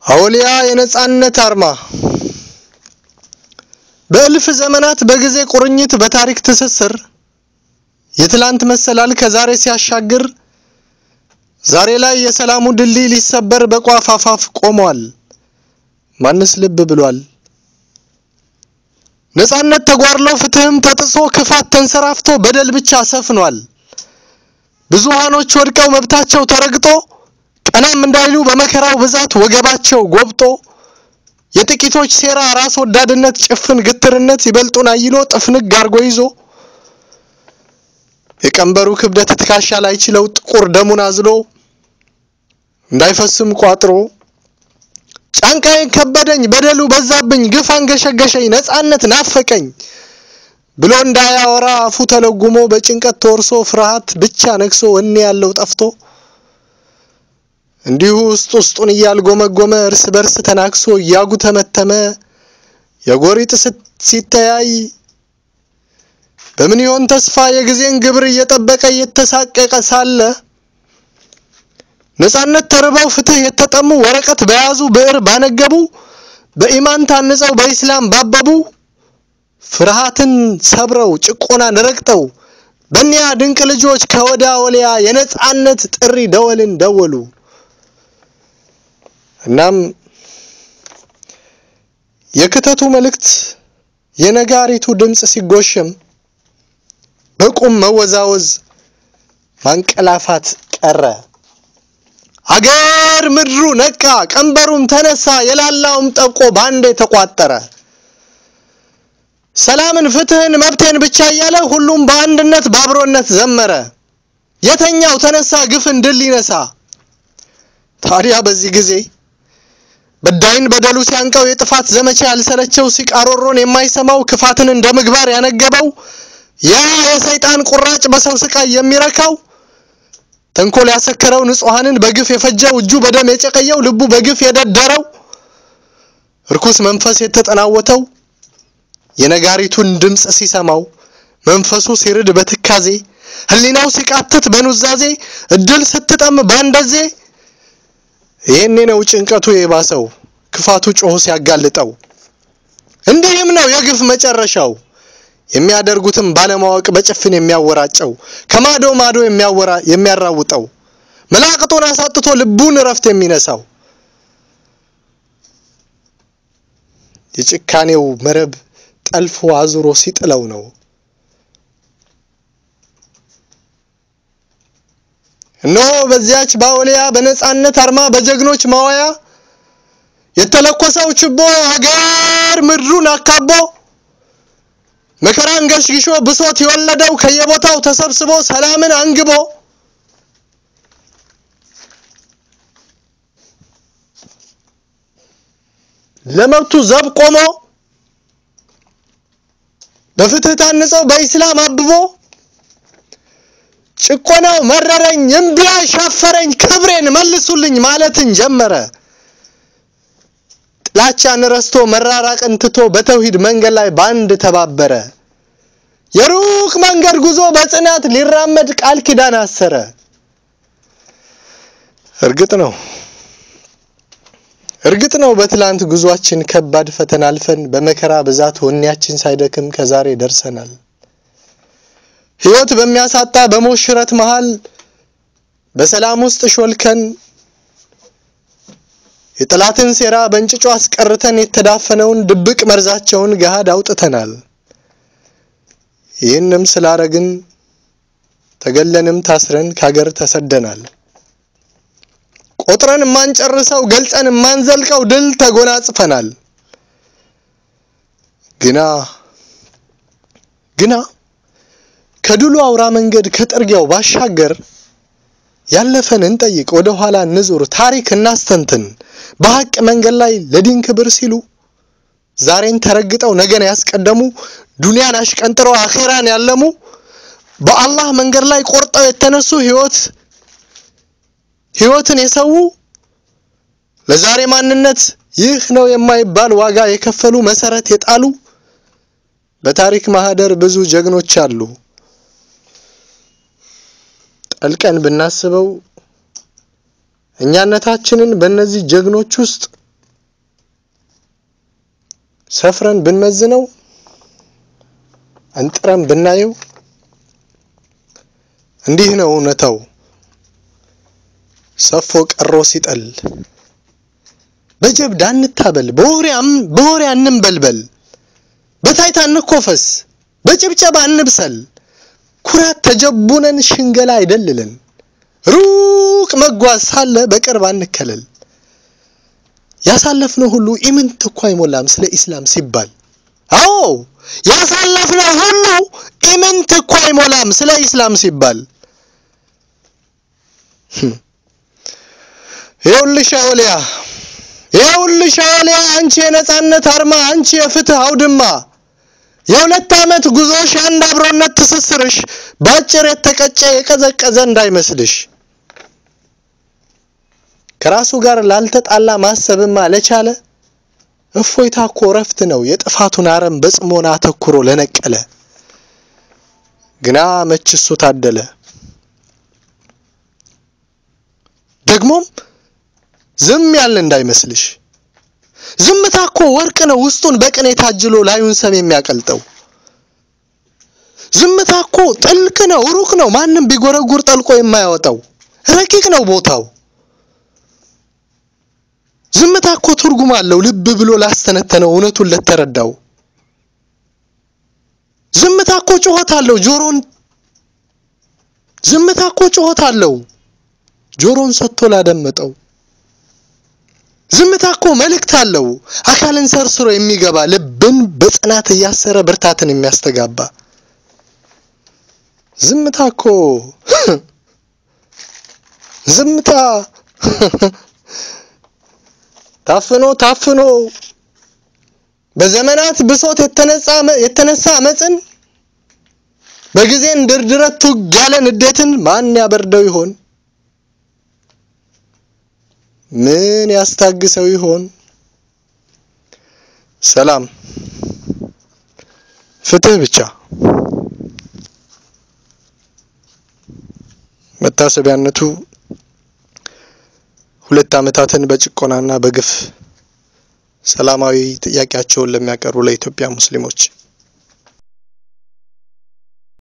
አውሊያ የነጻነት አርማ በእልፍ ዘመናት በጊዜ ቁርኝት በታሪክ ትስስር የትላንት መሰላል ከዛሬ ሲያሻግር ዛሬ ላይ የሰላሙ ድልድይ ሊሰበር በቋፍ አፋፍ ቆሟል። ማንስ ልብ ብሏል? ነጻነት ተጓድሎ ፍትህም ተጥሶ ክፋት ተንሰራፍቶ በደል ብቻ ሰፍኗል። ብዙሃኖች ወድቀው መብታቸው ተረግጦ ቀናም እንዳይሉ በመከራው ብዛት ወገባቸው ጎብጦ የጥቂቶች ሴራ ራስ ወዳድነት ጭፍን ግትርነት ይበልጡን አይሎ ጥፍንግ አርጎ ይዞ የቀንበሩ ክብደት ትከሻ ላይ ችለው ጥቁር ደሙን አዝሎ እንዳይፈስም ቋጥሮ ጫንቃዬን ከበደኝ በደሉ በዛብኝ ግፍ አንገሸገሸኝ ነጻነት ናፈቀኝ ብሎ እንዳያወራ አፉ ተለጉሞ በጭንቀት ተወርሶ ፍርሃት ብቻ ነግሶ ወኔ ያለው ጠፍቶ እንዲሁ ውስጥ ውስጡን እያልጎመጎመ እርስ በርስ ተናክሶ እያጉተመተመ የጎሪጥ ሲተያይ በምን ይሆን ተስፋ የጊዜን ግብር እየጠበቀ እየተሳቀቀ ሳለ ነጻነት ተርበው ፍትህ የተጠሙ ወረቀት በያዙ ብዕር ባነገቡ በኢማን ታንጸው በኢስላም ባበቡ ፍርሃትን ሰብረው ጭቆናን ረግጠው በእኒያ ድንቅ ልጆች ከወዳ ወሊያ የነጻነት ጥሪ ደወልን ደወሉ። እናም የክተቱ መልእክት የነጋሪቱ ድምፅ ሲጎሸም በቁም መወዛወዝ ማንቀላፋት ቀረ። አገር ምድሩ ነቃ፣ ቀንበሩም ተነሳ፣ የላላውም ጠብቆ ባንዴ ተቋጠረ። ሰላምን፣ ፍትህን፣ መብቴን ብቻ እያለ ሁሉም በአንድነት በአብሮነት ዘመረ። የተኛው ተነሳ ግፍን ድል ሊነሳ። ታዲያ በዚህ ጊዜ በዳይን በደሉ ሲያንቀው የጥፋት ዘመቻ ያልሰለቸው ሲቃሮሮን የማይሰማው ክፋትን እንደ ምግባር ያነገበው ያ የሰይጣን ቁራጭ በሰው ስቃይ የሚረካው ተንኮል ያሰከረው ንጹሐንን በግፍ የፈጀው እጁ በደም የጨቀየው ልቡ በግፍ የደደረው እርኩስ መንፈስ የተጠናወተው የነጋሪቱን ድምፅ ሲሰማው መንፈሱ ሲርድ በትካዜ ሕሊናው ሲቃትት በኑዛዜ እድል ስትጠም ባንደዜ ይህኔ ነው ጭንቀቱ የባሰው ክፋቱ ጮሆ ሲያጋልጠው። እንዲህም ነው የግፍ መጨረሻው የሚያደርጉትም ባለማወቅ በጭፍን የሚያወራጨው ከማዶ ማዶ የሚያወራ የሚያራውጠው መላቅጦን አሳጥቶ ልቡን እረፍት የሚነሳው የጭካኔው መረብ ጠልፎ አዙሮ ሲጥለው ነው። እነሆ በዚያች ባወሊያ በነጻነት አርማ በጀግኖች ማዋያ የተለኮሰው ችቦ ሀገር ምድሩን አካቦ መከራን ገሽግሾ ብሶት የወለደው ከየቦታው ተሰብስቦ ሰላምን አንግቦ ለመብቱ ዘብ ቆሞ በፍትህ ታንጸው በኢስላም አብቦ ጭቆናው መረረኝ እምቢ ሻፈረኝ ክብሬን መልሱልኝ ማለትን ጀመረ። ጥላቻን ረስቶ መራራቅን ትቶ በተውሂድ መንገድ ላይ ባንድ ተባበረ። የሩቅ መንገድ ጉዞ በጽናት ሊራመድ ቃል ኪዳን አሰረ። እርግጥ ነው እርግጥ ነው በትላንት ጉዟችን ከባድ ፈተና አልፈን በመከራ ብዛት ወኔያችን ሳይደክም ከዛሬ ደርሰናል። ሕይወት በሚያሳጣ በሞት ሽረት መሃል በሰላም ውስጥ ሾልከን የጠላትን ሴራ በእንጭጩ አስቀርተን የተዳፈነውን ድብቅ መርዛቸውን ገሃድ አውጥተናል። ይህንም ስላረግን ተገለንም ታስረን ካገር ተሰደናል። ቆጥረን የማንጨርሰው ገልጸን የማንዘልቀው ድል ተጎናጽፈናል። ግና ግና ከድሉ አውራ መንገድ ከጥርጊያው ባሻገር ያለፈን እንጠይቅ፣ ወደ ኋላ እንዙር፣ ታሪክ እናስተንትን። በሐቅ መንገድ ላይ ለዲን ክብር ሲሉ ዛሬን ተረግጠው ነገን ያስቀደሙ ዱንያን አሽቀንጥረው አኼራን ያለሙ በአላህ መንገድ ላይ ቆርጠው የተነሱ ህይወት ህይወትን የሰው ለዛሬ ማንነት ይህ ነው የማይባል ዋጋ የከፈሉ መሰረት የጣሉ በታሪክ ማህደር ብዙ ጀግኖች አሉ። ጠልቀን ብናስበው እኛነታችንን በእነዚህ ጀግኖች ውስጥ ሰፍረን ብንመዝነው አንጥረን ብናየው እንዲህ ነው እውነታው። ሰፎ ቀሮ ሲጠል በጀብድ አንታበል፣ በወሬም በወሬ አንንበልበል፣ በታይታ እንኮፈስ፣ በጭብጨባ እንብሰል። ኩራት ተጀቡነን ሽንገላ አይደልልን። ሩቅ መጓዝ ሳለ በቅርብ አንከለል። ያሳለፍነው ሁሉ ኢምንት እኮ አይሞላም ስለ ኢስላም ሲባል። አዎ ያሳለፍነው ሁሉ ኢምንት እኮ አይሞላም ስለ ኢስላም ሲባል። ይኸውልሽ አውሊያ ይኸውልሽ አውሊያ፣ አንቺ የነጻነት አርማ፣ አንቺ የፍትህ አውድማ፣ የሁለት ዓመት ጉዞሽ የአንድ አብሮነት ትስስርሽ በአጭር የተቀጨ የቀዘቀዘ እንዳይመስልሽ። ከራሱ ጋር ላልተጣላ ማሰብማ ለቻለ እፎይታ እኮ እረፍት ነው የጥፋቱን አረም በጽሞና አተኩሮ ለነቀለ። ግና መች እሱ ታደለ። ደግሞም ዝም ያልን እንዳይመስልሽ። ዝምታ እኮ ወርቅ ነው ውስጡን በቅኔ ታጅሎ ላዩን ሰም የሚያቀልጠው። ዝምታ እኮ ጥልቅ ነው ሩቅ ነው ማንም ቢጎረጉር ጠልቆ የማያወጣው ረቂቅ ነው ቦታው። ዝምታ እኮ ትርጉም አለው ልብ ብሎ ላስተነተነው እውነቱን ለተረዳው። ዝምታ እኮ ጩኸት አለው ጆሮን ዝምታ እኮ ጩኸት አለው ጆሮን ሰጥቶ ላደመጠው። ዝምታ እኮ መልእክት አለው አካልን ሰርስሮ የሚገባ ልብን በጽናት እያሰረ ብርታትን የሚያስተጋባ። ዝምታ እኮ ዝምታ ታፍኖ ታፍኖ በዘመናት ብሶት የተነሳ አመፅን በጊዜን ድርድረት ቱግ ያለ ንዴትን ማን ያበርደው ይሆን? ምን ያስታግሰው ይሆን? ሰላም፣ ፍትህ ብቻ። መታሰቢያነቱ ሁለት ዓመታትን በጭቆናና በግፍ ሰላማዊ ጥያቄያቸውን ለሚያቀርቡ ለኢትዮጵያ ሙስሊሞች